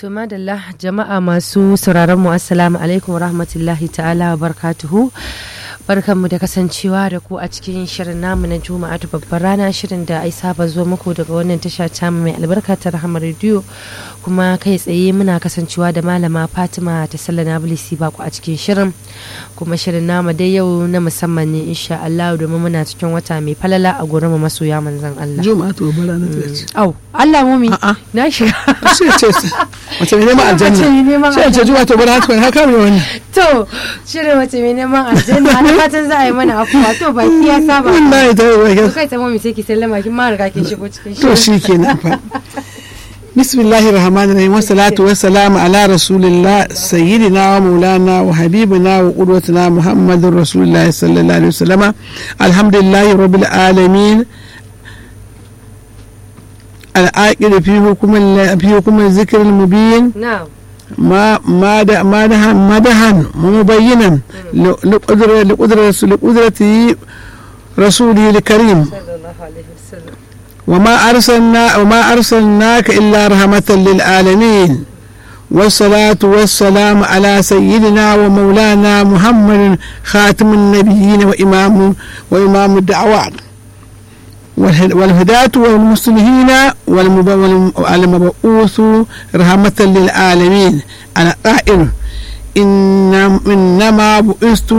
To madalla jama'a masu sauraron mu assalamu alaikum rahmatullahi ta'ala wa barkatuhu. Barkanmu da kasancewa da ku a cikin shirin namu na Juma'atu babbar rana shirin da ai saba zo muku daga wannan tasha ta mai albarka ta Rahama Radio kuma kai tsaye muna kasancewa da malama Fatima ta Sallana Bilisi Bako a cikin shirin kuma shirin namu dai yau na musamman ne insha Allah domin muna cikin wata mai falala a gurin masoya manzon Allah. Juma'atu babbar rana ta ce. Au, Allah mumi A'a. na shiga. Sai ce wace mai neman aljanna. Wace mai neman Sai ce Juma'atu babbar rana ta ne haka mai wannan. To, shirin wace mai neman aljanna na fatan za a yi mana afuwa to baki ya saba. Wallahi ta yi To kai tsamo mai sai ki sallama kin ma riga kin shigo cikin To shirin. shi kenan fa. Bismillahir Rahmanir Rahim wassalatu wassalamu ala rasulillah sayyidina wa maulana wa habibina wa qudwatina Muhammadur Rasulullah sallallahu alaihi wasallama alhamdulillahi rabbil alamin العاقل في حكم ال- في حكم الذكر المبين Na'am. ما ما د- ما دهن مدحا مبينا ل- لقدرة لقدرة لقدرته رسوله الكريم Sallallahu alaihi wasallam. وما أرسلنا وما أرسلناك إلا رحمة للعالمين والصلاة والسلام على سيدنا ومولانا محمد خاتم النبيين وإمام وإمام الدعوات والهد- والهداة والمصلحين والمب- والمبعوث رحمة للعالمين أنا قائل إن إنما بعثت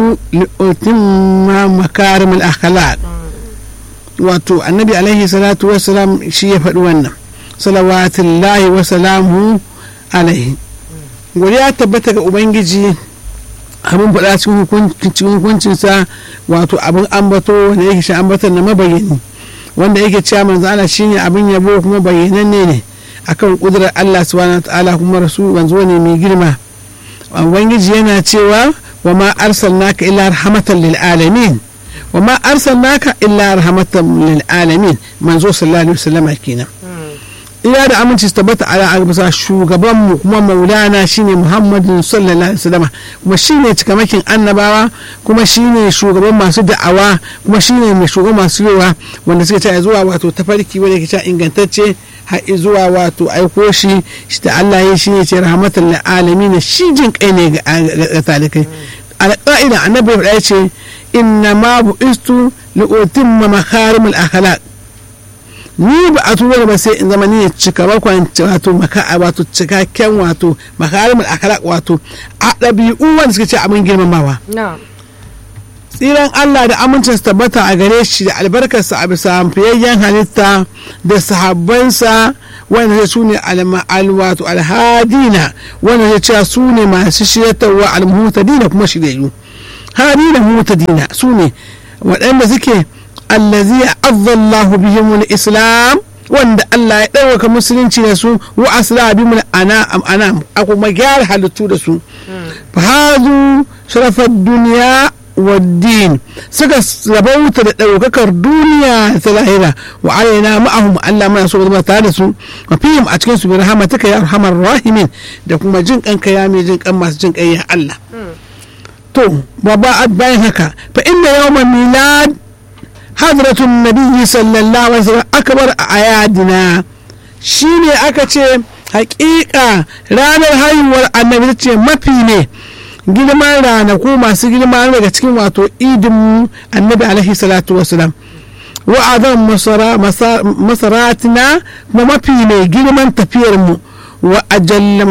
لأتم مكارم الأخلاق wato annabi alaihi salatu wassalam shi ya faɗi wannan salawatullahi wa salamu alaihi godiya tabbata ga ubangiji abin faɗa cikin hukun- cikin hukuncinsa wato abin ambato wanda yake shi ambaton na mabayani wanda yake cewa manzo Allah shine abin yabo kuma bayyananne ne akan kudurar Allah subhanahu wa ta'ala kuma rasul manzo ne mai girma ubangiji yana cewa wa ma arsalnaka illa rahmatan lil alamin wa ma arsalnaka illa rahmatan lil alamin manzo sallallahu alaihi wasallam kenan ina da aminci su tabbata ala bisa shugaban mu kuma maulana shine muhammadin sallallahu alaihi wasallam kuma shine cikamakin annabawa kuma shine shugaban masu da'awa kuma shine mai shugaban masu yawa wanda suka ce zuwa wato tafarki wanda ke cewa ingantacce har zuwa wato aiko shi shi da Allah ya shine ce rahmatan lil alamin shi jin kai ne ga ga talikai alƙa'ida annabi ya ce inna ma bu'istu li utimma makarimul akhlaq ni ba a tura ba sai in zama ni ne cika bakwan wato maka wato cikakken wato makarimul akhlaq wato a ɗabi'u wanda suka ce abin girmamawa Na'am. tsiran Allah da amincin su tabbata a gare shi da albarkarsa a bisa fiyayyen halitta da sahabbansa wanda zai su ne wato alhadina wanda zai cewa su ne masu shiryatarwa almuhutadina kuma shiryayyu hadina muhutadina su ne waɗanda suke allazi azzallahu bihimul islam wanda Allah ya ɗaukaka musulunci da su wa asla bihimul anam anam a kuma gyara halittu da su fa hazu sharafar duniya والدين suka rabauta da ɗaukakar duniya ta lahira wa alaina ma'ahum Allah mana so zama tare da su wa fihim a cikin su bi rahmataka ya arhamar rahimin da kuma jin kanka ya mai jin kan masu jin kai ya Allah to baba bayan haka fa inna yawman milad hadratun nabiyyi sallallahu alaihi wasallam akbar a ayadina shine aka ce hakika ranar haihuwar annabi ce mafi ne girman ranaku masu girma daga cikin wato idin annabi alaihi salatu wasalam wa'azan masaratina kuma mafi mai girman tafiyar mu wa ajalla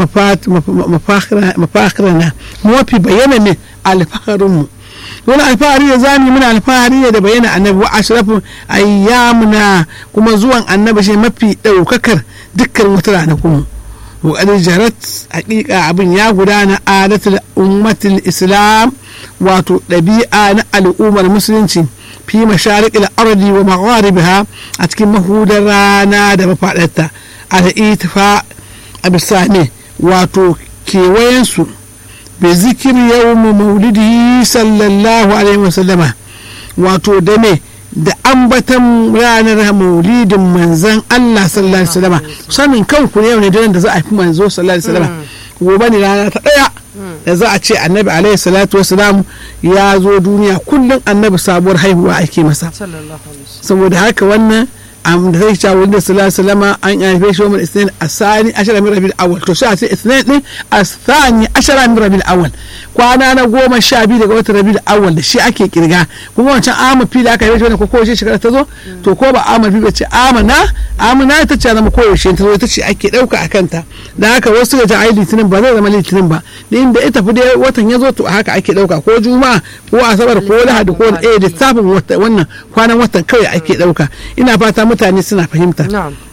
mafakirana mafi bayyana ne alfaharinmu wani alfahari da zami muna alfahari ne da bayyana annabi wa ashrafin ayyamuna kuma zuwan annabi shi mafi ɗaukakar dukkan wata ranakun وقد جرت حقيقة أبن يا غدانا عادة أمة الإسلام واتو ɗabi'a الأمة المسلمين في مشارق الأرض ومغاربها أتكي مهود رانا دا مفادتا على إيتفاء أبساني واتو كيوينسو بذكر يوم مولده صلى الله عليه وسلم واتو دمي da ambatan ranar maulidin manzan Allah sallallahu alaihi wasallam sanin kanku ne yau ne da za a fi manzo sallallahu alaihi wasallam gobe ne rana ta daya da za a ce annabi alaihi salatu wasalam ya zo duniya kullum annabi sabuwar haihuwa ake masa Sallallahu alaihi wasallam. saboda haka wannan am da sai cewa wanda sallallahu alaihi wasallam an haife shi wa isnin asani ashara min rabiul awwal to sai a ce isnin din asani ashara min rabiul awwal kwana na goma sha biyu daga watan rabiul awwal da shi ake kirga kuma wancan amma fi da aka haife shi wannan ko kowace shekara ta zo to ko ba amma fi ba ce amana amana ita ce zama kowace ta zo ita ce ake dauka a kanta da haka wasu ga ai litinin ba zai zama litinin ba din da ita fi dai watan ya zo to haka ake dauka ko juma'a ko asabar ko lahadi ko eh lissafin wannan kwanan watan kawai ake dauka ina fata mutane suna fahimta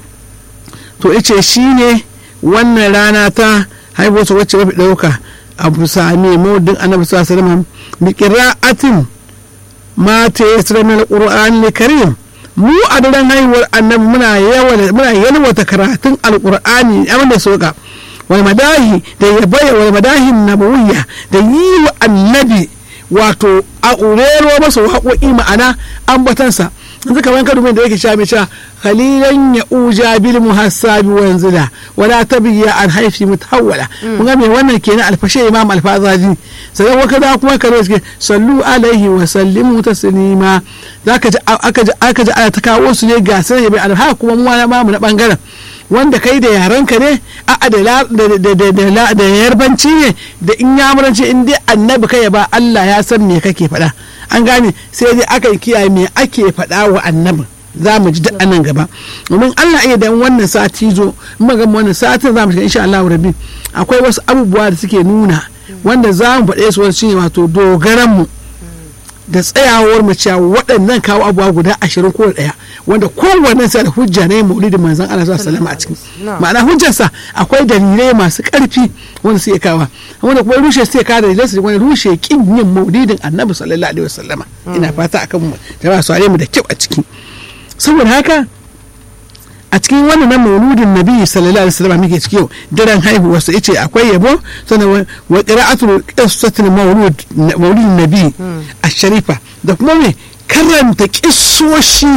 to ice shi ne wannan rana ta haihuwarsa wacce mafi ɗauka a sami maudin annabi sallallahu alaihi wasallam bi qira'atin ma ta yasra min alquran karim mu a daren haihuwar annabi muna yawa muna yalwata karatun alqur'ani abin da soka wal madahi da yabaya wal madahin nabawiyya da yi wa annabi wato a urero masa waƙoƙi ma'ana ambatansa yanzu kamar ka da yake sha mai sha khalilan ya uja bil muhassabi wa yanzila wala tabiya an haifi mutawwala kun ga me wannan kenan alfashe imam alfazaji sai waka da kuma kare suke sallu alaihi wa sallimu taslima zaka ji aka ji aka ji ana ta kawo su ne ga sai bai alha kuma mu ma mu na bangaren wanda kai da yarenka ne a da da yarbanci ne da in yamuranci in dai annabi kai ba Allah ya san me kake faɗa an gane sai dai aka kiyaye me ake faɗa wa annabin za mu ji duk anan gaba domin Allah iya dan wannan sati zo in ga wannan satin za mu shiga insha Allah rabbi akwai wasu abubuwa da suke nuna wanda za mu faɗe su shine wato dogaran mu da tsayawar mu cewa waɗannan kawo abubuwa guda ashirin ko ɗaya wanda kowanne sa da hujja ne maulidin manzon Allah sallallahu alaihi a cikin ma'ana hujjarsa akwai dalilai masu ƙarfi wanda suke kawa wanda kuma rushe suke kawo dalilai su wani rushe kin yin maulidin annabi sallallahu alaihi wasallama ina fata akan mu jama'a su mu da kyau a ciki saboda haka a cikin wannan na mauludin nabi sallallahu alaihi wasallam muke ciki yau daren haihuwar sa yace akwai yabo sannan wa qira'atul qissatul maulud mauludin nabi ash-sharifa da kuma me karanta kissoshi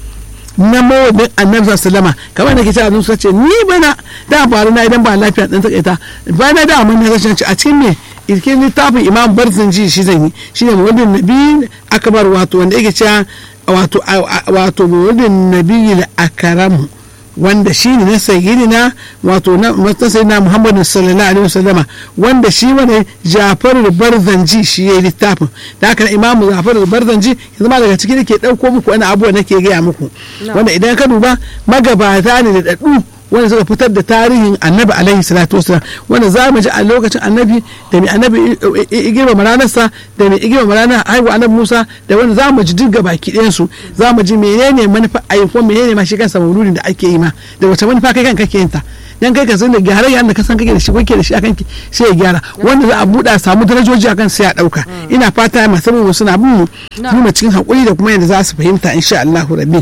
na mawadin annabi sallama kamar da ke cewa sun ce ni bana da faru na idan ba lafiya dan takaita bana da mun na rashin a cikin me cikin littafin imam barzanji shi zan yi shine mauludin nabi akbar wato wanda yake cewa wato wato mauludin nabi akaramu wanda shi ne na sayyidina wato na sayyidina muhammadu sallallahu alaihi wasallama wanda shi wani jafar barzanji shi ya yi littafin da haka imamu jafar barzanji ya zama daga ciki nake ɗauko muku wani abuwa nake gaya muku wanda idan ka duba magabata ne da daɗu wanda suka fitar da tarihin annabi alaihi salatu wasalam wanda za mu ji a lokacin annabi da mai annabi igirma ranarsa da mai igirma ranar haihuwa annabi musa da wanda za mu ji duk baki ɗayansu za mu ji menene manufa a yi kuma menene ma shi kansa mauludin da ake yi ma da wace manufa kai kan kake yin ta dan kai ka san da gyara yanda ka san kake da shi kake da shi akan ki sai ya gyara wanda za a buɗa samu darajoji akan sai a ɗauka ina fata masu mu suna bin mu cikin haƙuri da kuma yadda za su fahimta insha Allahu rabbi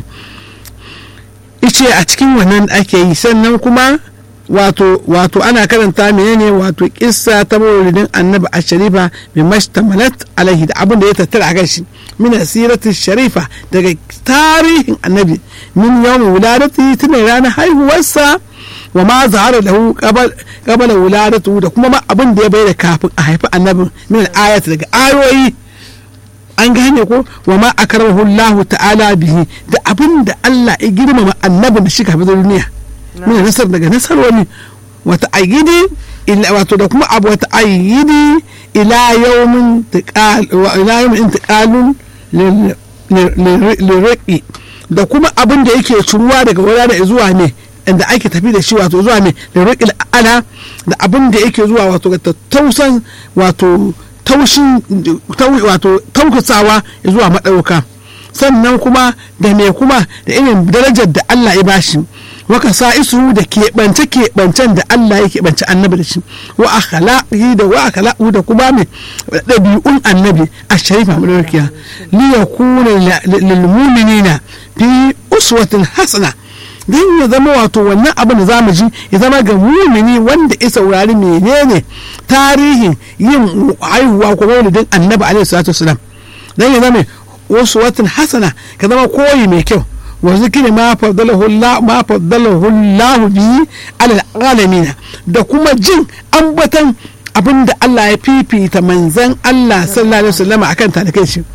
ice a cikin wannan ake yi sannan kuma wato wato ana karanta menene wato kissa ta maulidin annabi a sharifa bi mashtamalat alaihi da abin da ya tattara a shi min sirati sharifa daga tarihin annabi min yawmin wuladati tun ranar haihuwarsa wa ma zahara lahu qabala wuladatu da kuma ma abin da ya bayyana kafin a haifi annabin min ayat daga ayoyi an gane ko wa ma akramahu Allah ta'ala bihi da abin da Allah ya girmama annabi da shi kafin duniya mun nasar daga nasaroni wata ayyidi wato da kuma abu wata ayyidi ila yawmin tiqal wa ila yawmin intiqalun lirqi da kuma abin da yake ciruwa daga wurare zuwa ne inda ake tafi da shi wato zuwa ne lirqil ala da abin da yake zuwa wato ga tattausan wato taushin wato taukasawa zuwa maɗauka sannan kuma da me kuma da irin darajar da Allah ya bashi waka sa isu da keɓance keɓancen da Allah ya keɓance annabi da shi wa akhlaqi da wa akhlaqu da kuma me ɗabi'un annabi a sharifa madaukakiya li yakuna lil mu'minina fi uswatin hasana don ya zama wato wannan abin da zamu ji ya zama ga mumini wanda ya saurari menene tarihin yin haihuwa ko maulidin annabi alaihi salatu wasalam don ya zama wasu watan hasana ka zama koyi mai kyau wa zikiri ma faddalahu Allah ma faddalahu Allah bi alal alamin da kuma jin ambatan abin da Allah ya fifita manzan Allah sallallahu alaihi wasallam akan talakai shi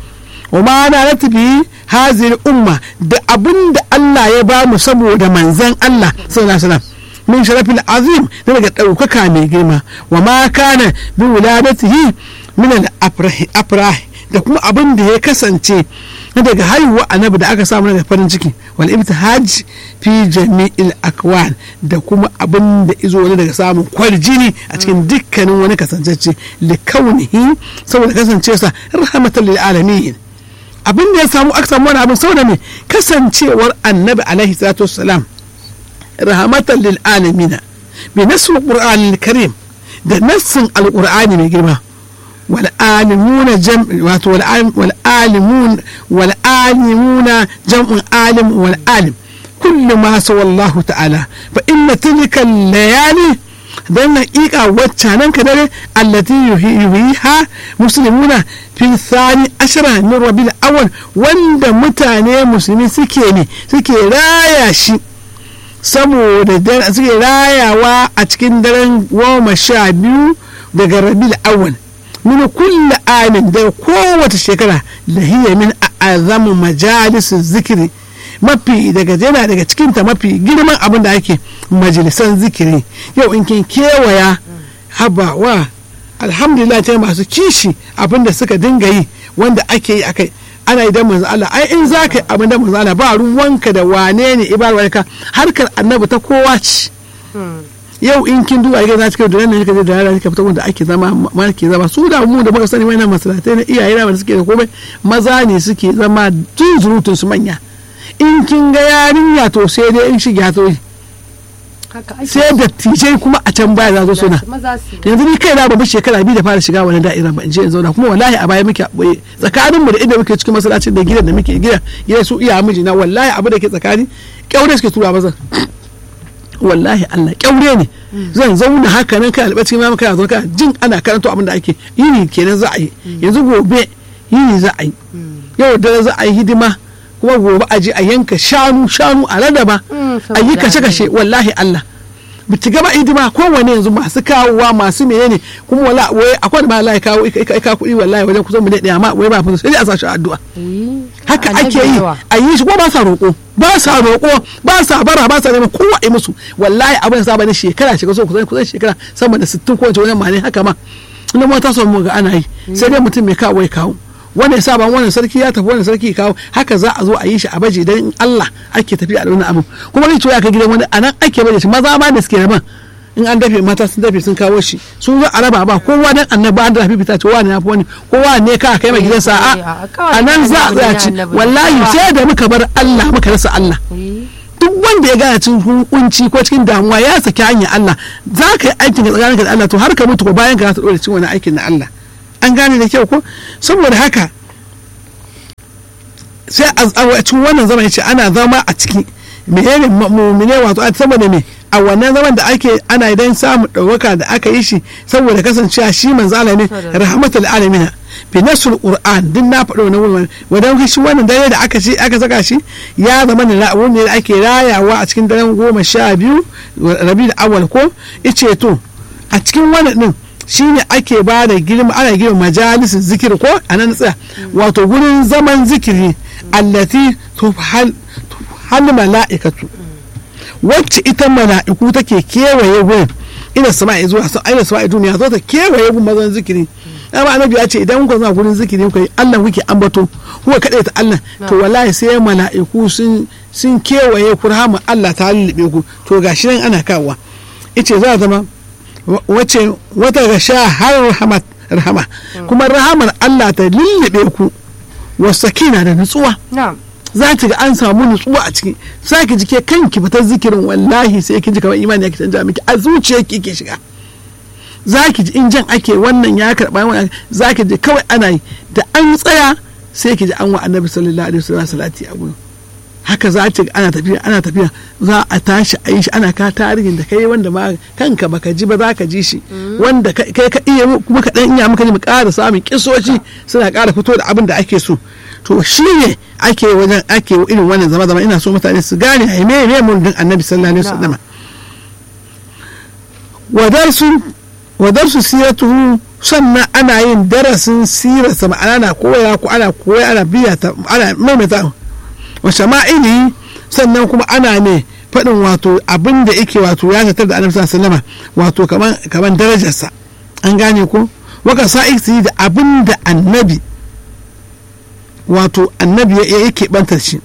wa ma na latifi hazir umma da abin da Allah ya ba mu saboda manzan Allah sallallahu alaihi wasallam min sharafin azim da daga ɗaukaka mai girma wa ma kana bi wuladatihi min al-afrah da kuma abin da ya kasance daga haihuwa annabi da aka samu daga farin ciki wal ibtihaj fi jami'il akwan da kuma abin da izo wani daga samun kwarjini a cikin dukkanin wani kasancece li kaunihi saboda kasance sa rahmatan lil alamin abin da ya samu aka samu wani abin saboda me kasancewar annabi alaihi salatu wassalam rahmatan lil alamin bi nasr qur'an karim da nassin alqur'ani mai girma والعالمون جمع والعالمون والعالمون جمع عالم والعالم كل ما سوى الله تعالى فإن تلك الليالي dan haƙiƙa waccanan ka dare allati yuhiha muslimuna fi thani ashara min rabil awwal wanda mutane musulmi suke ne suke raya shi saboda suke rayawa a cikin daren goma sha biyu daga rabil awwal min kulle amin da kowace shekara da hiya min azamu majalis zikiri mafi daga yana daga cikinta mafi girman abin da ake majalisan zikiri yau in kin kewaya haba wa alhamdulillah ta masu kishi abin da suka dinga yi wanda ake yi akai ana idan manzo Allah ai in za ka yi abin da manzo Allah ba ruwanka da wane ne ibarwarka harkar annabi ta kowa ce yau in kin duba ga za ta kai da nan kika je da yara kika fita wanda ake zama ma ke zama su da mu da muka sani wannan masalatai na iyaye na suke da komai maza ne suke zama tun zurutun su manya in kin ga yarinya to sai dai in shiga to sai da tijai kuma a can baya za zo suna yanzu ni kai na babu shekara biyu da fara shiga wani da'ira ba in je in zauna kuma wallahi a baya muke boye tsakanin mu da inda muke cikin masallacin da gidan da muke gida gida su iya miji na wallahi abu da ke tsakani kyaure suke tura maza wallahi Allah kyaure ne zan zauna haka nan kai albaci ma kai zo ka jin ana karanto abin da ake yini kenan za a yi yanzu gobe yini za a yi yau da za a yi hidima kuma gobe a je a yanka shanu shanu a rarraba a yi kashe kashe wallahi Allah biti gaba hidima kowane yanzu masu kawowa masu menene kuma wala wai akwai ma Allah ya kawo ka kuɗi wallahi wajen kusan mu daɗe amma wai ba fa sai a sa shi addu'a haka ake yi a yi shi ko ba sa roƙo ba sa roƙo ba sa bara ba sa neman kowa yi musu wallahi abin saba ne shekara shekara so kusan kusan shekara sama da 60 ko wace wajen ma ne haka ma ina ma ta samu ga ana yi sai dai mutum mai kawo ya kawo wanda ya saba wannan sarki ya tafi wannan sarki kawo haka za a zo a yi shi a baje dan Allah ake tafi a wannan abu kuma zai ya kai gidan wani anan ake baje shi maza ma da suke raban in an dafe mata sun dafe sun kawo shi sun zo a raba ba kowa dan annabi an dafe fita ce wani yafi wani kowa ne ka kai mai gidansa a a nan za a tsaya ci wallahi sai da muka bar Allah muka rasa Allah duk wanda ya gane cikin kunci ko cikin damuwa ya saki hanyar Allah za ka yi aikin ka tsakaninka da Allah to har ka mutu ko bayan ka za ta dore cikin wani aikin na Allah an gane da kyau ko saboda haka sai a cikin wannan zaman ya ce ana zama a ciki menene mumine wato saboda me a wannan zaman da ake ana idan samun ɗaukaka da aka yi shi saboda kasancewa shi manzo Allah ne rahmatul alamin fi nasul qur'an din na faɗo wannan wurin wadan shi wannan dare da aka ci aka saka shi ya zama ne la'awun ne da ake rayawa a cikin daren goma sha biyu rabiul awwal ko ice to a cikin wannan din shine ake ba da girma ana girma majalisin zikiri ko a nan tsaya wato gurin zaman zikiri allati hal mala'ikatu wacce ita mala'iku take kewaye wurin ina sama'i zuwa sun aina sama'i duniya zo ta kewaye gun mazan zikiri amma annabi ya ce idan ku zuwa gurin zikiri ku Allah kuke ambato kuka kaɗai ta Allah to wallahi sai mala'iku sun sun kewaye ku rahama Allah ta lullube ku to gashi nan ana kawowa ice za zama wace wata ga sha har rahama kuma rahamar Allah ta lullube ku wasakina da nutsuwa za ki ga an samu nutsuwa a ciki za ki ji ke kanki fitar zikirin wallahi sai ki ji kamar imani ya canja miki a zuciya ki ke shiga za ki ji in jan ake wannan ya karɓa wannan za ki ji kawai ana yi da an tsaya sai ki ji an wa annabi sallallahu alaihi wasallam salati a gurin haka za ta ana tafiya ana tafiya za a tashi a yi shi ana ka tarihin da kai wanda ma kanka baka ji ba za ka ji shi wanda kai ka iya kuma ka dan iya muka ji mu ƙara samun kisoci suna ƙara fito da abin da ake so to shi ne ake wajen ake irin wannan zama zama ina so mutane su gane a me me mun din annabi sallallahu alaihi wasallam wadar sun wa darsu siratuhu sannan ana yin darasin sirarsa ma'ana na koya ko ana koya ana biya ta ana maimaita wa shama'ili sannan kuma ana ne faɗin wato abin da yake wato ya tattar da annabi sallallahu wato kaman kaman darajarsa an gane ko waka sa'iksi da abin da annabi wato annabi ya yake bantar shi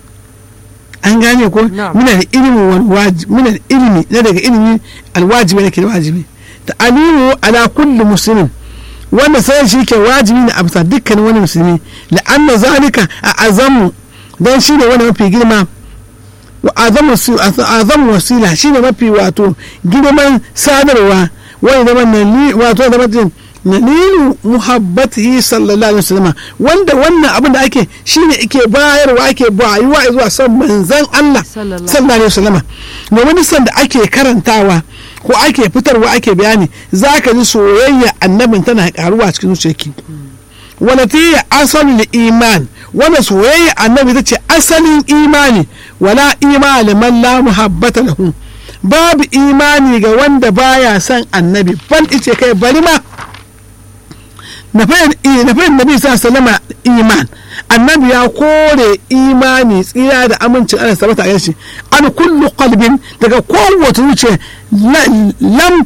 an gane ko muna da ilimin wani wajibi muna da ilimi na daga ilimi alwajibi nake da wajibi ta alimu ala kulli muslimin wanda sai shi ke wajibi ne a bisa dukkan wani musulmi la'anna zalika a azamu dan shi ne wani mafi girma wa azamu wasila shi ne mafi wato girman sadarwa wani zama wato zama nalilu muhabbatihi sallallahu alaihi wasallam wanda wannan abin da ake shine ake bayarwa ake bayuwa zuwa son manzon Allah sallallahu alaihi wasallam domin san da ake karantawa ko ake fitarwa ake bayani zaka ji soyayya annabin tana karuwa cikin zuciyarki wala ta asalin iman wanda soyayya annabi ta ce asalin imani wala imani man la muhabbata lahu babu imani ga wanda baya son annabi ban ice kai bari ma na fahim nabi sa salama iman annabi ya kore imani tsira da amincin ana sabata a shi an kullu qalbin daga kowace zuciya lam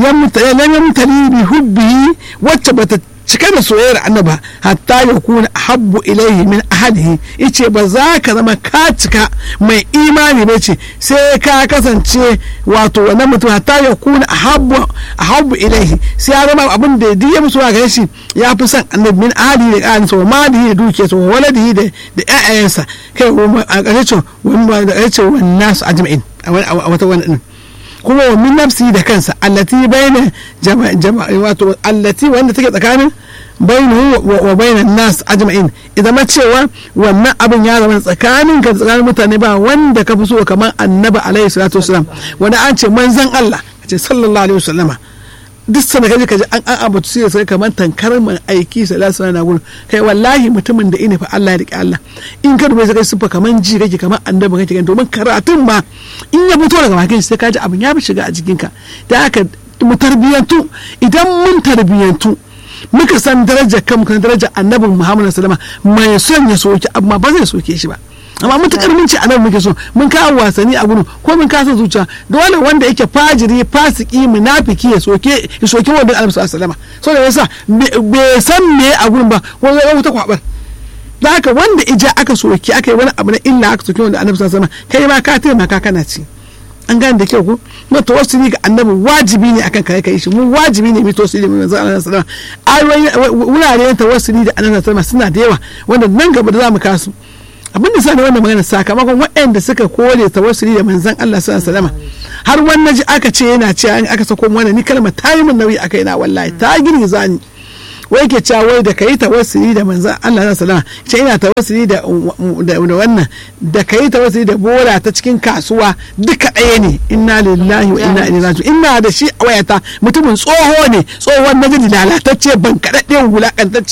yamtali bi hubbihi wacce bata cike da soyayyar annaba hatta ya kuna habbu ilaihi min ahadihi ice ba za ka zama ka cika mai imani ba ce sai ka kasance wato wannan mutum hatta ya kuna habbu habbu ilaihi sai ya zama abin da duk ya musu ga shi ya fi son annabi min ahadihi da ƙarin sa ma da da duke sa waladihi da da ƴaƴayensa kai a ƙarshe wannan da ƙarshe wannan su ajma'in a wata wannan kuma wa min nafsi da kansa allati bayna jama'a wato allati wanda take tsakanin bainahu wa bainan nas ajma'in idan ma cewa wannan abin ya zama tsakanin ka tsakanin mutane ba wanda ka fi so kamar annabi alaihi salatu wasalam wanda an ce manzon Allah ce sallallahu alaihi wasallama duk sana kaje kaje an an abu sai sai kamar tankar man aiki sallallahu alaihi na gurin kai wallahi mutumin da ina fa Allah ya rike Allah in ka dubai sai sufa kamar ji kake kamar annabi kake domin karatun ma in ya fito daga bakin sai ka ji abin ya fi shiga a jikinka da haka mu tarbiyantu idan mun tarbiyantu muka san darajar kan muka darajar annabin Muhammad sallama mai son ya soke amma ba zai soke shi ba amma mutukar mun ce annabi muke so mun kawo wasanni a gudu ko mun kasa zuciya dole wanda yake fajiri fasiki munafiki ya soke ya soke wanda annabi sallallahu alaihi so da yasa bai san me a gurin ba ko ya wuta kwabar da haka wanda ija aka soke aka yi wani abu na illa aka soke wanda annabi sallallahu alaihi kai ma ka taimaka kana ci an gane da kyau ko na tawassuli ga annabi wajibi ne akan kai kai shi mu wajibi ne mu tawassuli mu manzo Allah sallallahu alaihi wasallam wuraren tawassuli da annabi sallallahu alaihi suna da yawa wanda nan gaba da zamu kasu abin da sani wannan magana sakamakon waɗanda suka kore tawassuli da manzon Allah sallallahu alaihi wasallam har wannan ji aka ce yana cewa aka sako wannan ni kalmar ta yi min nauyi akai na wallahi ta girgiza ni wai ke cewa wai da kai tawassuli da manzon Allah sallallahu alaihi wasallam ce ina tawassuli da da wannan da kai tawassuli da bora ta cikin kasuwa duka ɗaya ne inna lillahi wa inna ilaihi raji'un ina da shi a wayata mutumin tsoho ne tsohon najidi lalatacce ban kaɗaɗɗen wulakantacce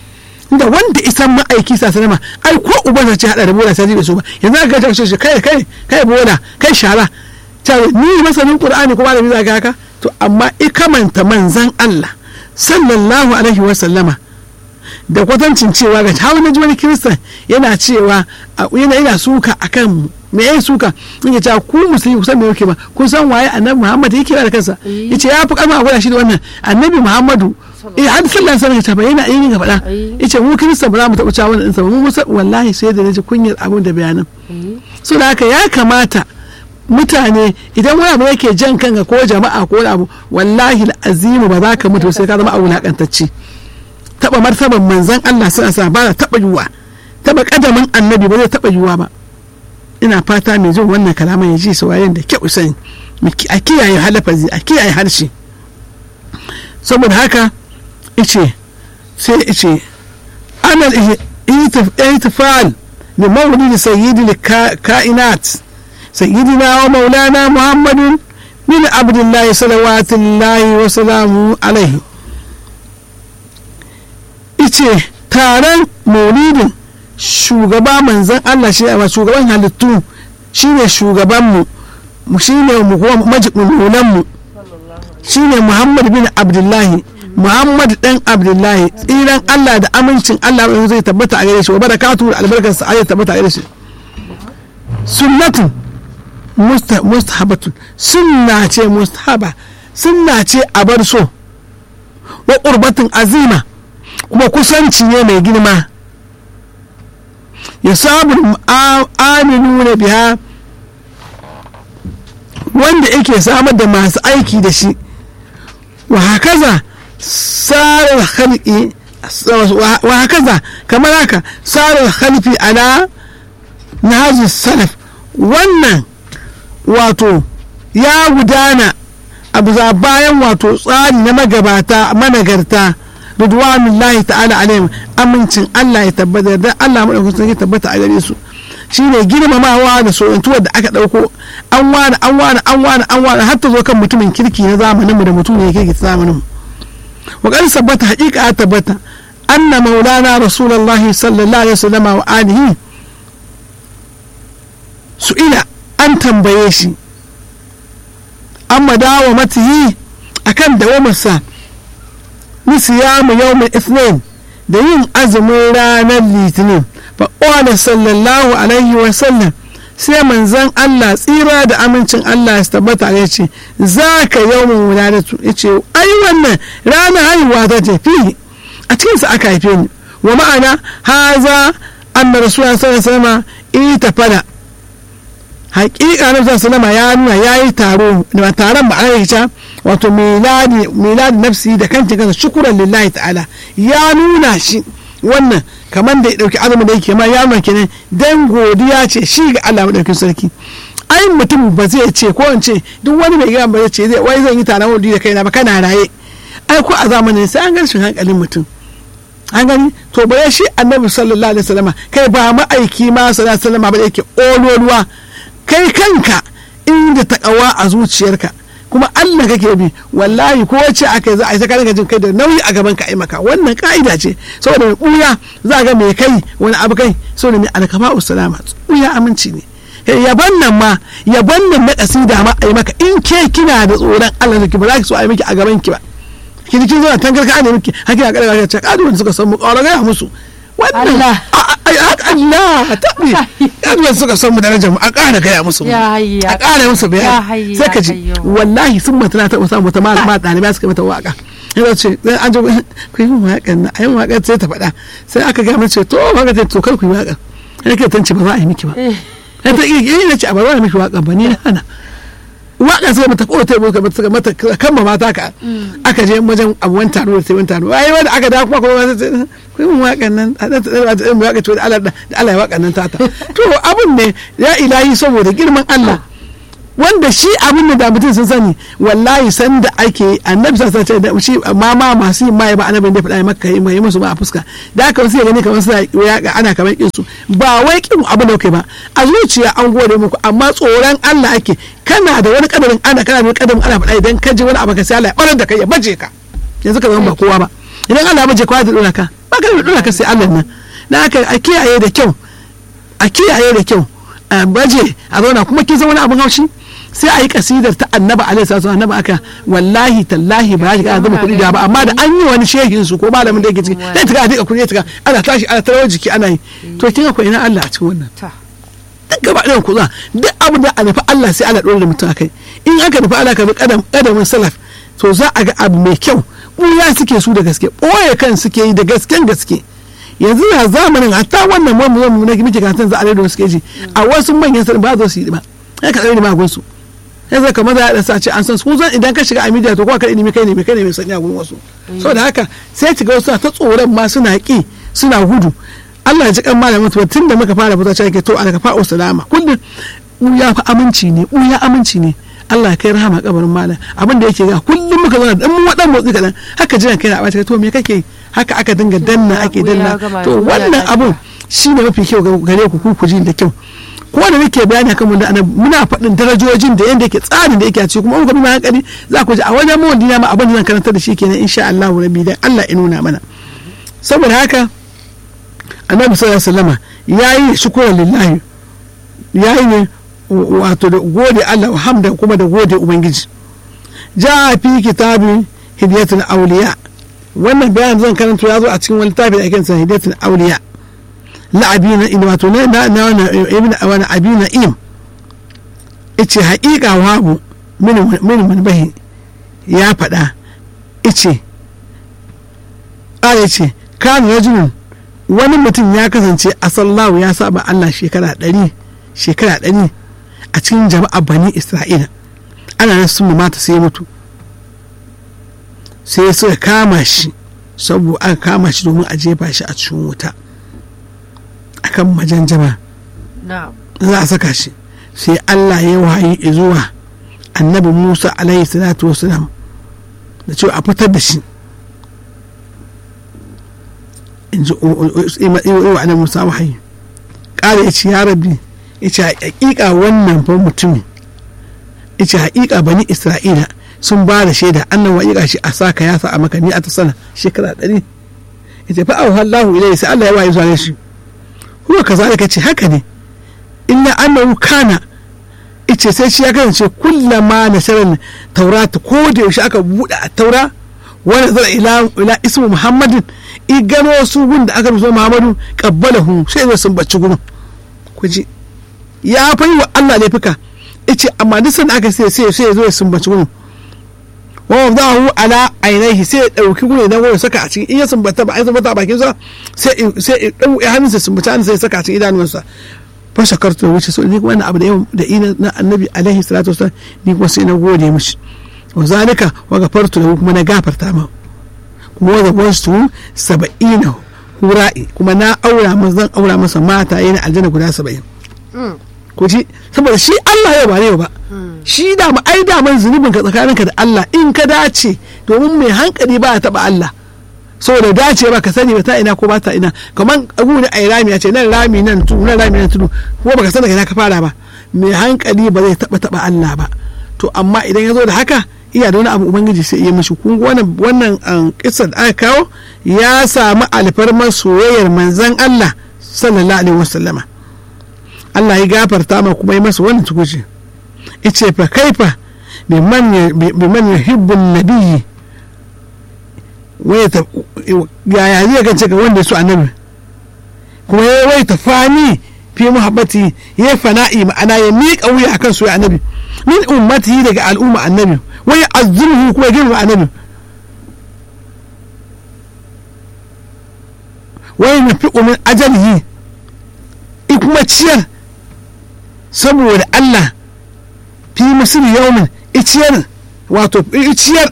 da wanda isan ma'aiki sa sanama ai ko uban ce hada da bola sai da su ba yanzu aka ta shi kai kai kai bola kai shara ta ni masanin qur'ani kuma da biza haka to amma ikamanta manzan Allah sallallahu alaihi wa sallama da kwatancin cewa ga hawa na wani kiristan yana cewa yana yana suka akan me yayi suka yake cewa ku musulmi ku san me yake ba kun san waye annabi Muhammad yake da kansa yace ya fi kama gwada shi da wannan annabi Muhammadu eh har sallan sallan ta bayyana yin ga faɗa yace mu kirista ba za mu taɓa cewa wannan sa mu wallahi sai da naji kunyar abin da bayanan so da haka ya kamata mutane idan wani abu yake jan kanka ko jama'a ko wani abu wallahi azimu ba za ka mutu sai ka zama a wulakantacce taba martaban manzan Allah suna sa ba taba yiwuwa taba kadamin annabi ba zai taba yiwuwa ba ina fata mai jin wannan kalaman ya ji saurayen da kyau sani a kiyaye halafazi a kiyaye harshe saboda haka ice sai ice ana ihtifal li mawlid sayyidi kainat sayyidina wa maulana muhammadin min abdullahi salawatullahi wa salamu alaihi ice taron maulidin shugaba manzan Allah shi a shugaban halittu shine shugabanmu shi ne mu kuma majibin mu shine muhammad bin abdullahi muhammad dan abdullahi tsiran allah da amincin allah zai tabbata a gare shi wa barakatu da albarkarsa a tabbata a gare shi sunnatun mustahabatun sunna ce mustahaba sunna ce a bar so wa qurbatun azima kuma kusanci ne mai girma ya samu aminu na biya wanda yake samar da masu aiki da shi wa hakaza sarar halki wa hakaza kamar haka sarar halfi ala na salaf wannan wato ya gudana a bisa bayan wato tsari na magabata managarta ridwanullahi ta'ala alaihim amincin Allah ya tabbata da Allah madaukakin ya tabbata a gare su shine girmamawa da soyantuwar da aka dauko an wani an wani an wani an wani har ta zo kan mutumin kirki na zamanin mu da mutum ne kirki zamanin mu wa qad sabbata haqiqa tabbata anna maulana rasulullahi sallallahu alaihi wasallam wa alihi su'ila an tambaye shi amma dawo matihi akan dawamarsa ni siyamu yawmin ithnin da yin azumin ranar litinin fa qala sallallahu alaihi wa sallam sai manzon Allah tsira da amincin Allah ya tabbata ya ce za ka yawmin wuladatu ya ce ai wannan ranar haihuwa ta ce fi a cikinsa aka haife ni wa ma'ana haza anna rasulullah sallallahu alaihi wasallam ita fada hakika na sallama ya nuna ya yi taro da taron ba ana wato miladi nafsi da kanta kansa shukuran lillahi ta'ala ya nuna shi wannan kamar da ya dauki azumin da yake ma ya nuna kenan dan godiya ce shi ga Allah madaukakin sarki ai mutum ba zai ce ko in ce duk wani mai gina ba zai ce zai wai zan yi taron wadi da kaina ba kana raye ai ko a zamanin sai an garshin hankalin mutum an gani to bare shi annabi sallallahu alaihi wasallam kai ba ma'aiki ma sallallahu alaihi wasallam ba yake ololuwa kai kanka inda takawa a zuciyarka kuma Allah kake bi wallahi ko wacce aka za a yi sakarin jin kai da nauyi a gaban ka ai maka wannan ka'ida ce saboda mai buya za ga mai kai wani abu kai saboda mai alkama usalama buya aminci ne yaban nan ma yaban nan na kasida ma ai maka in ke kina da tsoron Allah ki ba za ki so ai miki a gaban ki ba ki kin zo tangar ka ne miki hakina kada ka ce kadu suka san mu ƙaura ga musu wannan Allah tabi yan suka san mu darajar mu a ƙara gaya musu a ƙara musu bayani sai ka ji wallahi sun mutuna ta samu ta malama ɗalibai suka mata waka yana ce an ji ku yi waƙan na ayin waƙan sai ta faɗa sai aka gaya mace to waka ta to kar ku yi waƙan yana ke tance ba za a yi miki ba ya ta iya ce a ba za a miki waƙan ba ni na hana waƙa sai mata kowace muka mata mata kan ma mata ka aka je wajen abuwan taro da sai taro ai wanda aka da kuma kuma sai ku yi waƙan nan a da ta da mu waƙa to da Allah da Allah ya waƙan nan tata to abun ne ya ilahi saboda girman Allah wanda shi abin da mutum sun sani wallahi san da ake annabi sa ce da shi ma ma masu yin mai ba annabin da faɗa maka yi mai musu ba a fuska da haka wasu ya gani kamar suna yaƙa ana kamar kin su ba wai kin abin da kai ba a zuciya an gode muku amma tsoron Allah ake kana da wani kadarin ana kana da wani kadarin ana faɗa idan ka ji wani abu ka sai Allah ya barar da kai ya baje ka yanzu ka zama ba kowa ba idan Allah ya baje ka da dora ka ba ka da dora ka sai Allah nan da haka a kiyaye da kyau a kiyaye da kyau a baje a zauna kuma kin san wani abin haushi sai a yi kasidar ta annaba alaihi salatu annaba aka wallahi tallahi ba ya ga zama kuɗi da ba amma da an yi wani shehin su ko malamin da yake ciki sai ta ga dika kuɗi ta ga ana tashi ana tarawar jiki ana yi to kin ga ko ina Allah a cikin wannan duk gaba ɗayan ku za duk abin da a nufi Allah sai Allah ɗora da mutum akai in aka nufi Allah ka bi kadamin salaf to za a ga abu mai kyau ɓuya suke su da gaske ɓoye kan suke yi da gasken gaske yanzu na zamanin hatta wannan mamu zamu na muke kasan za a rediyo suke ji a wasu manyan sanin ba za su yi ba ya ka tsare ma gunsu ya zaka maza ya dasa ce an san su zan idan ka shiga a media to kuma ka ilimi kai ne mai kai ne mai sanya gurin wasu saboda haka sai ki ga wasu ta tsoron ma suna ki suna gudu Allah ya ji kan malamin to tun da muka fara fita cewa to alaka fa'u salama kullum ya fa aminci ne ya aminci ne Allah kai rahama kabarin malam abin da yake ga kullum muka zauna dan mu wadan motsi kadan haka jiran kai na bata to me kake haka aka dinga danna ake danna to wannan abun shine mafi kyau gare ku ku ji da kyau ko da nake bayani akan mun da muna faɗin darajojin da yanda yake tsarin da yake a ciki kuma muka bi hankali za ku ji a wajen mawadi na ma abin da zan karanta da shi kenan insha Allah rabbi dan Allah ya nuna mana saboda haka annabi sallallahu alaihi wasallama yayi shukran lillahi yayi ne wato da gode Allah hamda kuma da gode ubangiji ja fi kitabin hidiyatul auliya wannan bayan zan karanta ya zo a cikin wani littafi da ake san hidiyatul auliya la abina in wato na na na ibn wani abina im ice haƙiƙa wabu min min bahi ya faɗa ice ƙara ce kan rajulun wani mutum ya kasance a sallahu ya saba Allah shekara ɗari shekara ɗari a cikin jama'a bani isra'ila ana nan sun mata sai mutu sai suka kama shi saboda aka kama shi domin a jefa shi a cikin wuta akan majanjama za a saka shi sai Allah ya wahayi zuwa annabi Musa alaihi salatu wasalam da cewa a fitar da shi in ji wa annabi Musa wahayi ƙara ya ce ya rabbi ya ce haƙiƙa wannan fa mutumin ya ce haƙiƙa bani Isra'ila sun ba da shaida annan waƙiƙa shi a saka ya sa a maka ni a ta sana shekara ɗari ya ce fa'ahu Allahu ilai sai Allah ya wahayi zuwa shi kuma ka zalika ce haka ne illa annahu kana ice sai shi ya kasance kullama na sharar taurata ko da yaushe aka buɗe a taura wani zara ila ila ismu muhammadin i gano su gun da aka rubuta muhammadu qabbalahu sai zai sun bacci gurin kuji ya fayi wa Allah laifuka ice amma duk sanda aka sai sai sai zo ya sun bacci gurin wa wadahu ala ainihi sai ya dauki gurin idan wani saka a cikin in ya sumbata ba ai sumbata a bakin sa sai sai ya dau hannunsa sumbata hannunsa ya saka a cikin idanuwansa fa shakartu da wuce so ni kuma abu da yau da ina na annabi alaihi salatu wasallam ni kuma sai na gode mishi wa zalika wa gafartu lahu kuma na gafarta ma kuma wa zawantu saba'ina hura'i kuma na aura masa zan aura masa mata yana aljanna guda saba'in ko ji saboda shi Allah yau ba ne ba shi da mu ai da man zunubin ka tsakaninka da Allah in ka dace domin mai hankali ba ya taba Allah saboda dace ba ka sani ba ta ina ko ba ta ina kamar abu ne a rami a ce nan rami nan tudu nan rami nan tudu ko baka san daga ina ka fara ba mai hankali ba zai taba taba Allah ba to amma idan ya zo da haka iya da wani abu ubangiji sai iya mishi kun wannan wannan kissa da aka kawo ya samu alfarmar soyayyar manzon Allah sallallahu alaihi wasallama Allah ya gafarta ma kuma ya masa wannan tukuci ice fa kaifa biman biman yuhibbun nabiyyi yaya zai gance ga wanda su annabi kuma ya wai ta fani fi muhabbati ya fana'i ma'ana ya miƙa wuya akan su annabi min ummati daga al'umma annabi wai azumhu kuma girma annabi wai na fi umin ajalihi i kuma ciyar saboda Allah fi musul yaumin iciyar wato iciyar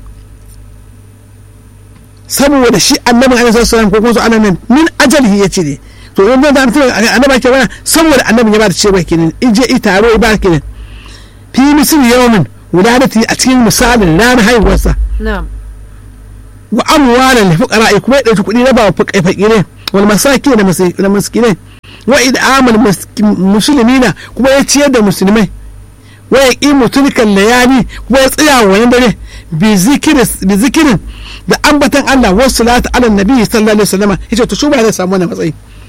saboda shi annabin alaihi sallam ko kuma su annabi min ajalihi yace ne to in da mutum annabi ke wani saboda annabin ya ba da cewa kenan in je i taro i ba kenan fi misal yawmin wuladati a cikin misalin ranar haihuwarsa wa amwalan li fuqara kuma ya dauki kuɗi na ba fakirai wal masakin da miskinai wa id'amal muslimina kuma ya ciyar da musulmai wa yaqimu tilkan layali kuma ya tsaya wa dare bi zikirin da ambatan Allah wasu salatu ala nabi sallallahu alaihi wasallam yace to shuba zai samu wannan matsayi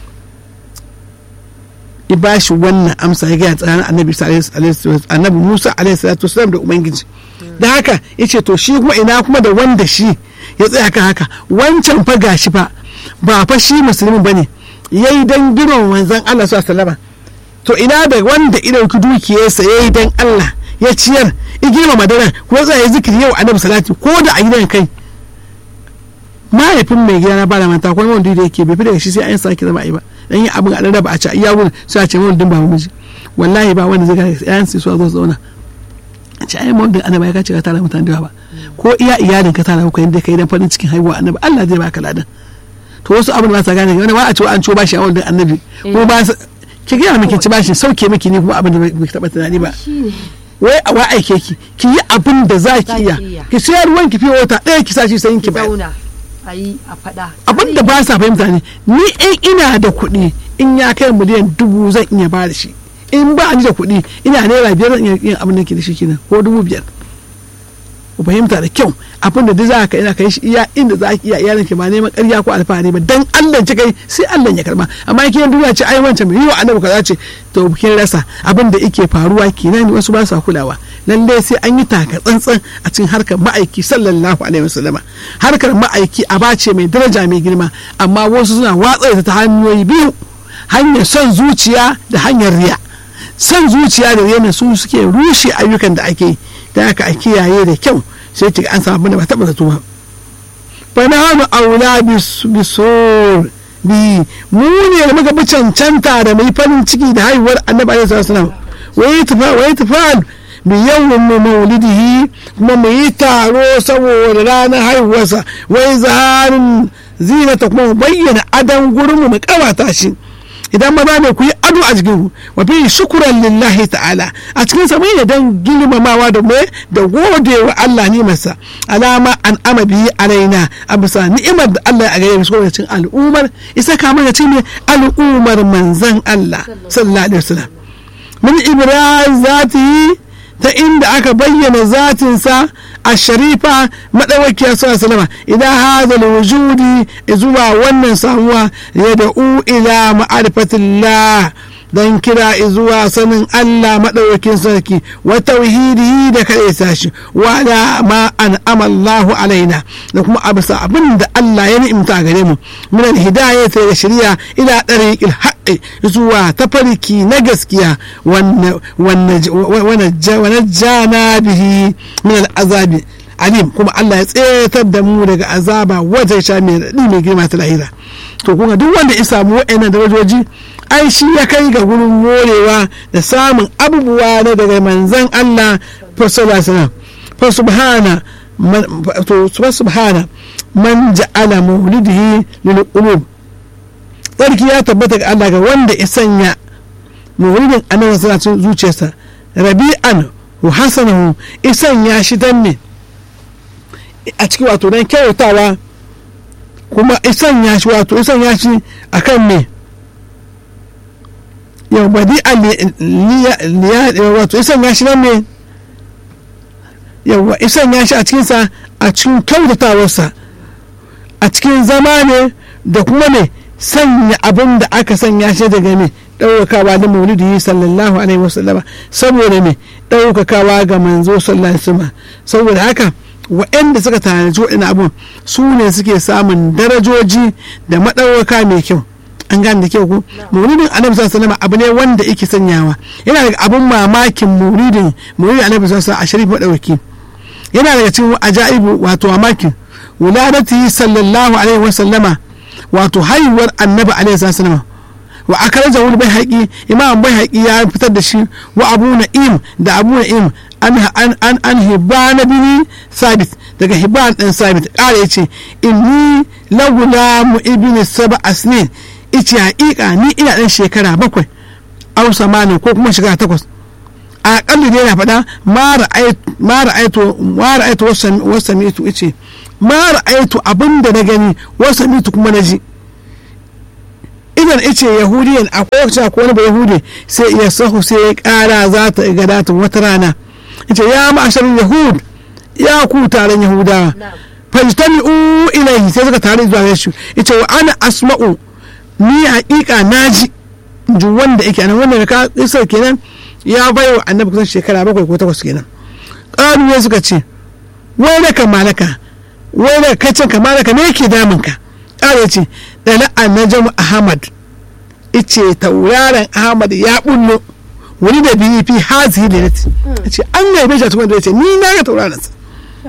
i ba shi wannan amsa ya gaya tsakanin annabi annabi Musa alaihi salatu wasallam da ubangiji da haka yace to shi kuma ina kuma da wanda shi ya tsaya kan haka wancan fa gashi fa ba fa shi musulmi bane yayi dan gidan manzon Allah sallallahu alaihi wasallam to ina da wanda idan ku dukiyarsa yayi dan Allah ya ciyar i girma madara ko zai zikiri yau annabi salati ko da a gidan kai mahaifin mai gida na ba da manta kuma wanda da yake bai fi daga shi sai an sake zama a yi ba dan yi abin a ba a ci iya wurin sai a ce mawon din ba miji wallahi ba wanda zai gane yan sai su zo zauna a ce ai mawon din annaba ya kace ka tara mutane da ba ko iya iyalin ka tara ku yanda kai dan farin cikin haihuwa annaba Allah zai baka ladan to wasu abin ba sa gane wani ba a ce an ciwo bashi a wanda annabi ko ba ki gaya miki ci bashi sauke miki ni kuma abin da bai taba tunani ba wai a wa aike ki ki yi abin da za ki iya ki sayar ruwan ki fiye wata ɗaya ki sa shi sai ki bayar a yi a faɗa. abin da ba sa fahimta ne ni in ina da kuɗi in ya kai miliyan dubu zan iya ba da shi in ba ni da kuɗi ina naira biyar zan iya yin abin da ke da shi kenan ko dubu biyar ku fahimta da kyau abin da duk za ka ina kai shi iya inda za ki iya iyalin ki ba neman ƙarya ko alfahari ba dan Allah ci kai sai Allah ya karba amma kiyan duniya ce ai wancan mai yiwa annabi kaza ce to kin rasa abin da yake faruwa kenan wasu ba sa kulawa lalle sai an yi taka tsantsan a cikin harkar ma'aiki sallallahu alaihi wasallama harkar ma'aiki a bace mai daraja mai girma amma wasu suna watsa ta hanyoyi biyu hanyar son zuciya da hanyar riya son zuciya da riya su suke rushe ayyukan da ake yi da aka a kiyaye da kyau sai ki an samu da ba taɓa zato ba fa na hanu aula bisur bi mu ne muka bi cancanta da mai farin ciki da haihuwar annabi alaihi wasallam wai tufa wai tufa bi yawmin maulidihi kuma mu yi taro saboda ranar haihuwarsa wai zaharin zinata kuma mu bayyana adan gurin mu mu kawata shi idan maza ne ku yi ado a jikin wa fi shukuran lillahi ta'ala a cikin sa mai dan girmamawa da mai da gode wa Allah ni masa alama an ama biyi alaina a bisa ni'imar da Allah a gare mu saboda cin al'umar isa ka mana cin al'umar manzan Allah sallallahu alaihi wasallam min ibraz zati ta inda aka bayyana zatinsa a sharifa maɗaukiyar salama idan hazal wujudi zuwa wannan samuwa ya da'u ila ma'arifatillah don kira zuwa sanin Allah maɗaukakin sarki wa tauhidi da kaɗai sashi wa da ma an amallahu alaina da kuma a bisa abin da Allah ya ni'imta gare mu min alhidayah da shari'a ila ɗariƙil haƙƙi zuwa tafarki na gaskiya wannan jana bihi min al'azabi alim kuma Allah ya tsetar da mu daga azaba wajen sha mai raɗi mai girma ta lahira to kuma duk wanda ya samu wa'annan darajoji ai shi ya kai ga gurin morewa da samun abubuwa na daga manzan Allah sallallahu fa subhana to subhana man ja'ala maulidihi lil qulub tsarki ya tabbata ga Allah ga wanda ya sanya maulidin annabi sallallahu alaihi zuciyarsa rabi'an wa hasanahu isan ya shi dan ne a cikin wato dan kyautawa kuma isan ya shi wato isan ya shi akan me yau badi wato isan ya shi nan ne yauwa isan ya shi a cikinsa a cikin kyautatawarsa a cikin zama ne da kuma ne sanya abin da aka sanya shi daga me ɗaukakawa da maulidi sallallahu alaihi wasallama saboda me ɗaukakawa ga manzo sallallahu alaihi wasallama saboda haka waɗanda suka tanaji waɗannan abun su ne suke samun darajoji da maɗaukaka mai kyau an gane da kyau ko maulidin annabi sallallahu alaihi abu ne wanda yake sanyawa yana daga abun mamakin maulidin maulidin annabi sallallahu alaihi a sharif madauki yana daga cikin ajaibu wato mamakin wuladati sallallahu alaihi wasallama wato haihuwar annabi alaihi sallallahu wa akaraja wani bai haƙi imam bai haƙi ya fitar da shi wa abu na'im da abu na'im an an an hibana bini sabit daga hiban ɗin sabit ƙara ya ce inni lagula mu ibini saba asnin ice haƙiƙa ni ina ɗan shekara bakwai au samanin ko kuma shekara takwas a ƙalli ne na faɗa ma ra'aitu wasu mitu ice ma ra'aitu abin da na gani wasu mitu kuma na ji idan ice yahudiyan a kowace ko wani ba yahudi sai iya sahu sai ya kara za ta gada wata rana ita ya ma'asharin yahud ya ku taron yahudawa fajtami'u ilaihi sai suka tare zuwa shi ita wa ana asma'u ni haƙiƙa naji ji wanda yake anan wanda ka isar kenan ya bai wa annabi kusan shekara bakwai ko takwas kenan ƙaru ne suka ce wai da kamalaka wai da kacin kamalaka me yake damun ka ƙara ce da na najam ahmad ice tauraron ahmad ya bullo wani da biyu fi hazi da nati ce an ga bai shatu wanda ya ce ni na ga tauraron sa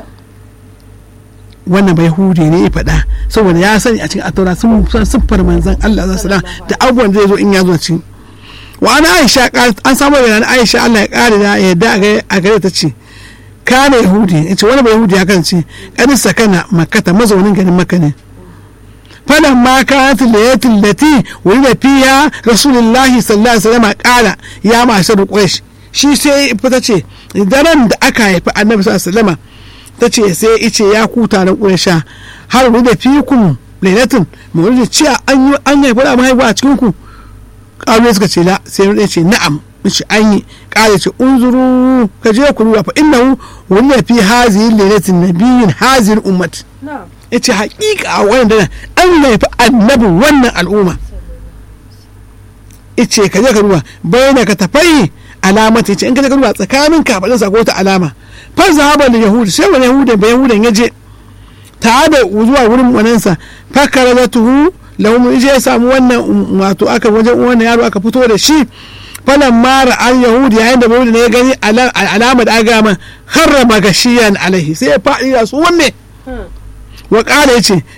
wannan bai hude ne ya faɗa saboda ya sani a cikin ataura sun san siffar manzan Allah za su da abubuwan zai zo in ya zo cikin wa ana aisha an samu da aisha Allah ya kare da yadda a gare ta ce kana yahudi yace wani bai yahudi ya kasance kadin sakana makata mazaunin garin makka ne فلما كانت الليلة التي ولد فيها رسول الله صلى الله عليه وسلم قال يا معشر قريش shi sai fita ce daren da aka haifi annabi sallallahu alaihi ta ce sai ice ya ku taron ƙuresha har da fikun lailatin mu da cewa an yi an haifi da mahaifa a cikin ku ƙalu suka ce la sai ya ce na'am ce an yi ƙara ce unzuru ka je ku ruwa fa innahu wani fi hazihi lailatin nabiyyin hazihi ummat ya ce haƙiƙa a wannan an haifi annabin wannan al'umma ice ka je ka ruwa bayan ka tafai alamata ce in ka duba tsakanin kafadin sa ko ta alama fa zahaba da yahudi sai wani yahudi ba yahudan ya je ta da zuwa wurin wanansa fa karazatuhu lahum ije ya samu wannan wato aka wajen wannan yaro aka fito da shi falan mara an yahudi yayin da yahudi ne ya gani alama da aga man harrama gashiyan alaihi sai ya faɗi da su wanne wa ƙara ya ce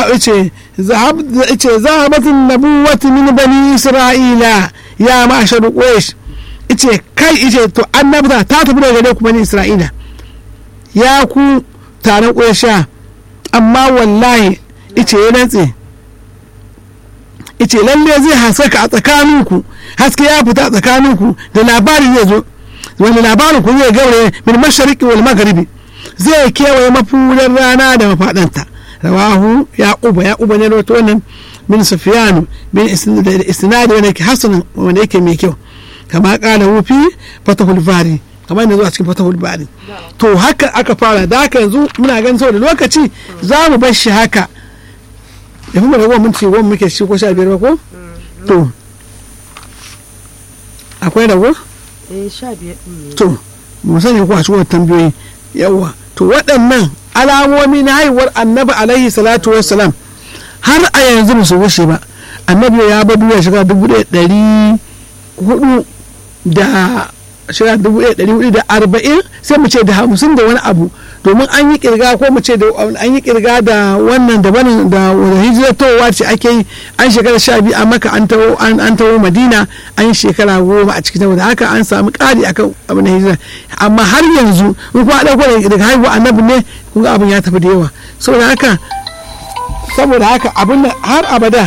zahabatin nabuwati min bani isra'ila ya ma'ashar quraish ice kai ice to annabta ta tafi daga gare ku bani isra'ila ya ku taron quraysha amma wallahi ice ya rantse ice lalle zai haskaka a tsakaninku haske ya fita a tsakaninku da labari zai zo wani labarin ku zai gaure min mashariki wal magharibi zai kewaye mafudan rana da mafaɗanta rawahu ya uba ya uba ne rawato wannan min sufyan bin isnadi wanda yake hasan wanda yake mai kyau kama kala wufi fatahul bari kamar yanzu a cikin fatahul bari to haka aka fara da haka yanzu muna ganin saboda lokaci za mu bar shi haka ya fi mana goma minti goma muke shi ko sha biyar ba ko to akwai rago eh sha biyar ɗin ne to mu sani ko a cikin tambayoyi yawa to waɗannan alamomi na haihuwar annabi alaihi salatu wassalam har a yanzu ba su wuce ba annabi ya bar duniya shiga dubu ɗaya ɗari hudu da shiga dubu ɗaya ɗari hudu da arba'in sai mu ce da hamsin da wani abu domin an yi kirga ko mu ce da an yi kirga da wannan da wannan da hijira towa ce ake yi an shekara sha biyu a maka an tawo an tawo madina an yi shekara goma a cikin da haka an samu ƙari akan abin hijira amma har yanzu in kuma ɗauko daga haihuwa annabi ne kun abin ya tafi da yawa saboda haka saboda haka abin har abada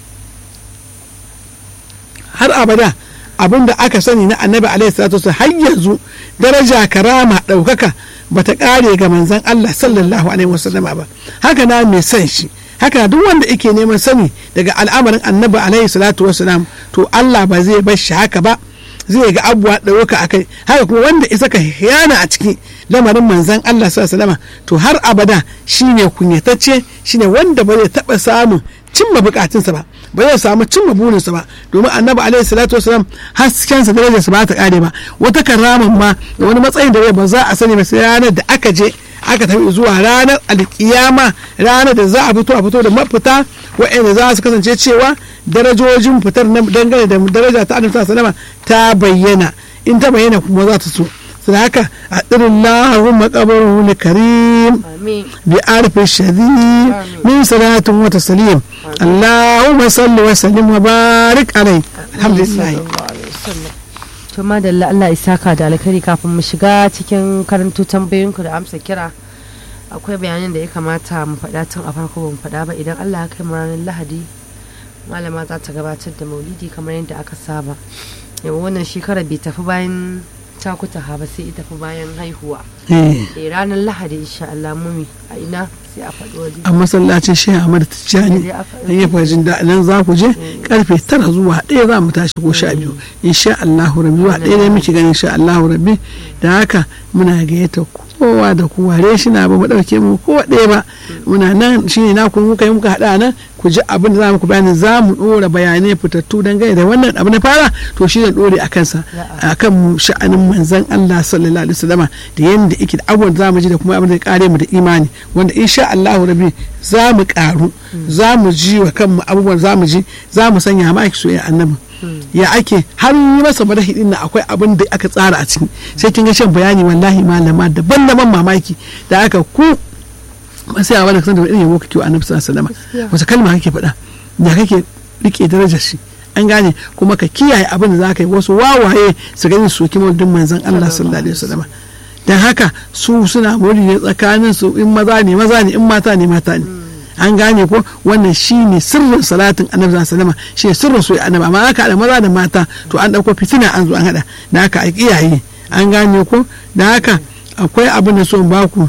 har abada abin da aka sani na annabi alaihi salatu wasallam har yanzu daraja karama ɗaukaka bata ƙare ga manzon Allah sallallahu alaihi wasallam ba haka na mai san shi haka duk wanda yake neman sani daga al'amarin annabi alaihi salatu wasallam to Allah ba zai bar shi haka ba zai ga abuwa ɗauka a kai haka kuma wanda isa ka yana a ciki lamarin manzan Allah sallallahu to har abada shine kunyatacce shine wanda ba zai taɓa samun cimma bukatunsa ba ba zai samu cimma burinsa ba domin annabi alaihi salatu wasalam haskensa darajarsa ba ta kare ba wata karaman ma da wani matsayin da ba za a sani ba sai ranar da aka je aka tafi zuwa ranar alkiyama ranar da za a fito a fito da mafita waɗanda za su kasance cewa darajojin fitar na dangane da daraja ta annabi sallallahu ta bayyana in ta bayyana kuma za ta so da haka a tsirin lahun makabarin karim bi arfi shadi min salatun wata salim allahumma salli wa sallim wa barik alai alhamdulillah to madalla Allah isaka da alkhairi kafin mu shiga cikin karantu tambayoyinku da amsa kira akwai bayanin da ya kamata mu faɗa tun a farko ba mu faɗa ba idan Allah ya kai mu ranar Lahadi malama za ta gabatar da maulidi kamar yadda aka saba yau wannan shekara bai tafi bayan takuta ha ba sai ita fi bayan haihuwa eh ranar lahadi insha Allah mumi a ina sai a faɗi waje a masallacin shehu ahmad tijjani dan ya fahimci da nan za ku je karfe tara zuwa ɗaya za mu tashi ko sha biyu insha Allah rabbi wa ɗaya ne muke ganin insha Allah rabbi da haka muna gayyata kowa da kowa dai shi na ba mu ɗauke mu kowa ɗaya ba muna nan shine na ku muka yi muka haɗa nan ku ji abin da za mu ku bayani za mu ɗora bayanai fitattu dangane da wannan abu na fara to shi ne ɗore a kansa a kan sha'anin manzan Allah sallallahu alaihi wasallama da yadda yake da abubuwan da za mu ji da kuma abin da ya kare mu da imani wanda insha Allah rabi za mu karu za mu ji wa kanmu abubuwan za mu ji za mu sanya ma ake soyayya annabi ya ake har yi masa madahi din nan akwai abin da aka tsara a ciki sai kin ga shan bayani wallahi malama daban-daban mamaki da aka ku sai a wani kasan da irin yabo kake wa annabi sallallahu alaihi wasallam wace kalma kake faɗa da kake rike darajar shi an gane kuma ka kiyaye abin da za ka yi wasu wawaye su gani su kima duk manzon Allah sallallahu alaihi wasallam dan haka su suna muri ne tsakanin su in maza ne maza ne in mata ne mata ne an gane ko wannan shine sirrin salatin annabi sallallahu alaihi wasallam shine sirrin su annabi amma haka da maza da mata to an dauko fitina an zo an hada da haka a kiyaye an gane ko da haka akwai abin da so baku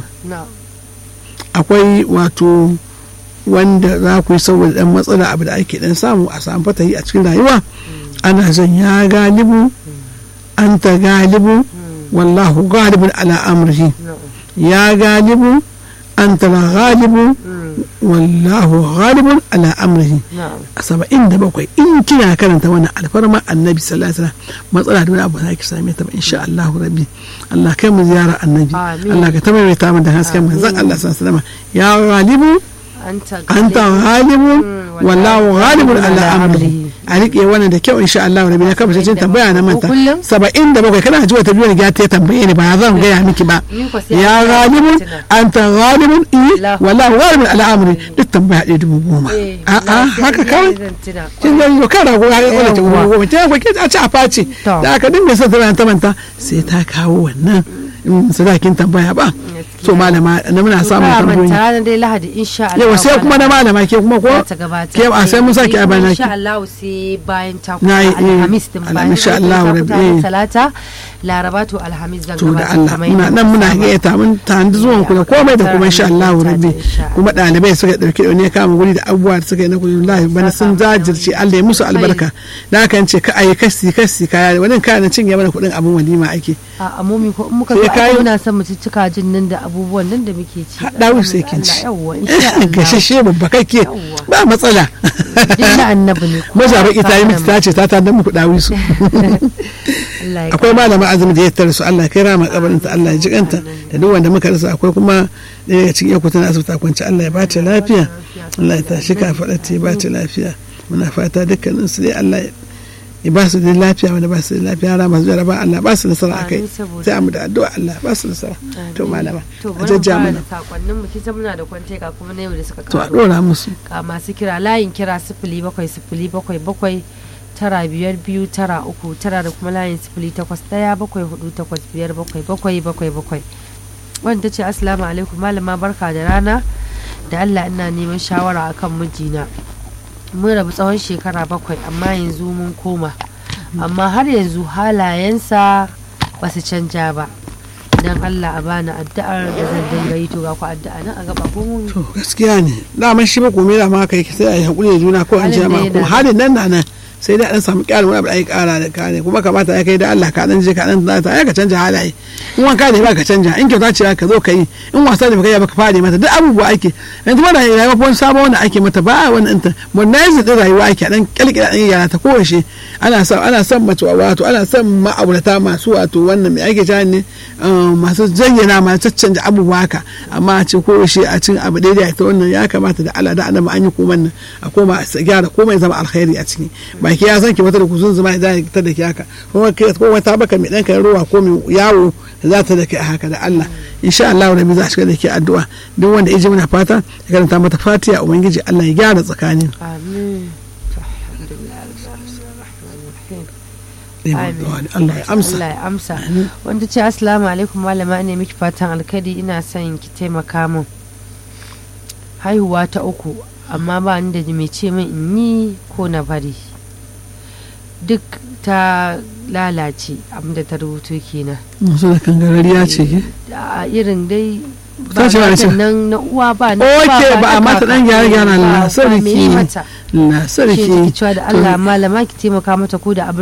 akwai wato wanda za ku yi saboda dan matsala abu da ake dan samu a samu fatahi a cikin rayuwa ana zan ya galibu an ta galibu wallahu galibun ala amrihi ya galibu an ta galibu wallahu ghalibun ala amrihi na'am a saba'in da bakwai in kina karanta wannan alfarma annabi sallallahu alaihi wasallam matsala da wani abu za ki same ta ba insha Allah rabbi Allah kai mu ziyara annabi Amin. Allah ka tabbata mu da hasken manzon Allah sallallahu alaihi wasallam ya ghalibu anta anta ghalibun Mm, wallahu ghalibun ala ala amrihi a rike wannan da kyau insha Allah rabbi na kafa cikin tambaya na manta Kullum? saba'in da bakwai kana ji wata biyu ga ta tambaye ni ba zan gaya miki ba Ni ko sai ya an gaya ghalibun miki tuna. anta ghalibun eh Allahu. wallahu ghalibun ala amri duk tambaya ɗaya dubu goma Eh, a'a wallahi sai haka iya kawai zan tuna. kin ga yau kan rago ya kwana ta Yawwa. goma ta ko kin a ci a face To. da aka dinga son tana ta manta sai ta kawo wannan in sadakin tambaya ba so malama na muna samun Ba tambayoyi manta ranar dai Lahadi insha Allah. yau sai kuma na malama ke kuma ko za ta gabatar. ke a sai mun sake a bana ki Insha Allah sai bayan ta Na yi, eh, Alhamis din bayan Alhamis, insha ta Allah, kuta Rabbi, ranar eh. Talata Laraba to Alhamis zan to da gabatar Allah kamar muna yadda nan muka muna saba. gayyata mun tanadi zuwan ku da komai da kuma insha Allah rabbi Insha Allah. kuma ɗalibai suka ɗauki da ne kama guri da abubuwa da suka yi na kudin lahi bana sun jajirce Allah ya musu albarka da haka ce ka ayi kasi kasi kaya wani kaya na cinye mana kuɗin abin walima ake a amomi ko in muka Sai zo kayi- aka muna son mu cicika jin nan da abubuwan nan da muke ci haɗa sai kin ci yawwa insha Allah gashashe babba kake Yawwa. ba matsala duk na annabi ne kuma maza baki ta yi miki fatan ta ce ta ta dan muku dawi su Allah ya akwai malama azumi da ya tare su Allah ya kai rama kabarin ta Allah ya ji kanta da duk wanda muka rasa akwai kuma ɗaya daga cikin yakutan asibiti a kwance Allah ya ba ta lafiya Allah ya tashi ka faɗa ta ya ba ta lafiya muna fata dukkanin su dai Allah ya ya ba su da lafiya wanda ba su da lafiya yara masu jaraba Allah ba su nasara a kai Amin, saboda- sai mu da addu'a Allah ba su nasara to malama to a bari mu jajja fara mana da sakonnin mu kita muna da kwante ga kuma na yau da suka to a kawo ɗora musu ga masu kira layin kira sifili bakwai sifili bakwai bakwai tara biyar biyu tara uku tara da kuma layin sifili takwas ɗaya bakwai hudu takwas biyar bakwai bakwai bakwai bakwai wanda ta ce assalamu alaikum malama barka da rana da allah ina neman shawara akan mijina mun rabu tsawon shekara bakwai amma yanzu mun koma amma har yanzu halayensa ba su canja ba don allah a bani addu'ar da zan dinga yi to ga ku addu'a nan a gaba ko mun to gaskiya ne daman shi ba komai da ma kai sai a yi hakuri da juna ko an Halin ce ma da kuma yana halin nan na nan sai dai an samu kyalin wani abu da ai kara da kane kuma kamata ya kai da Allah ka dan je ka dan ta ya ka canja halaye in wanka ne ba ka canja in kyauta ce ka zo ka yi in wasa ne baka yi ba ka fare mata duk abubuwa ake yanzu ba da rayuwa ko wani sabon wanda ake mata ba wani inta modernize din rayuwa ake dan kalkira dan yara ta kowace ana son ana son mace wato ana son ma'aurata masu wato wannan mai ake cewa ne um, masu zayyana masu caccanja abubuwa haka amma a ce kowace a cin abu daidai ta wannan ya kamata da Allah da annabi an yi koman nan a koma a gyara komai zama alkhairi a ciki baki ya san ki wata da kusun zama da ta da ki haka kuma ke ko wata baka mai dan kai ruwa ko mai yawo za ta da kai haka da Allah insha Allah rabbi za a shiga da ke addu'a duk wanda ya ji muna fata ya karanta mata fatiha ubangiji Allah ya gyara tsakanin amin To, alhamdulillah, Ar-Rahmanir-Rahim. Allah ya amsa Allah ya amsa wanda ce assalamu alaikum malama ne miki fatan alkadi ina son ki taimaka min haihuwa ta uku amma ba ni da mai ce min in yi ko na bari duk ta lalace abinda ta rubuto kenan musu da kangarariya ce ke a irin dai Ta ba ce ba matan ce. nan na uwa ba na Oke, uba ba a na mata kaka, dan gyare-gyaren ba- Allah, ba sarki. me yi mata na shi ne sarki take cewa da Allah malama ki taimaka mata ko da abin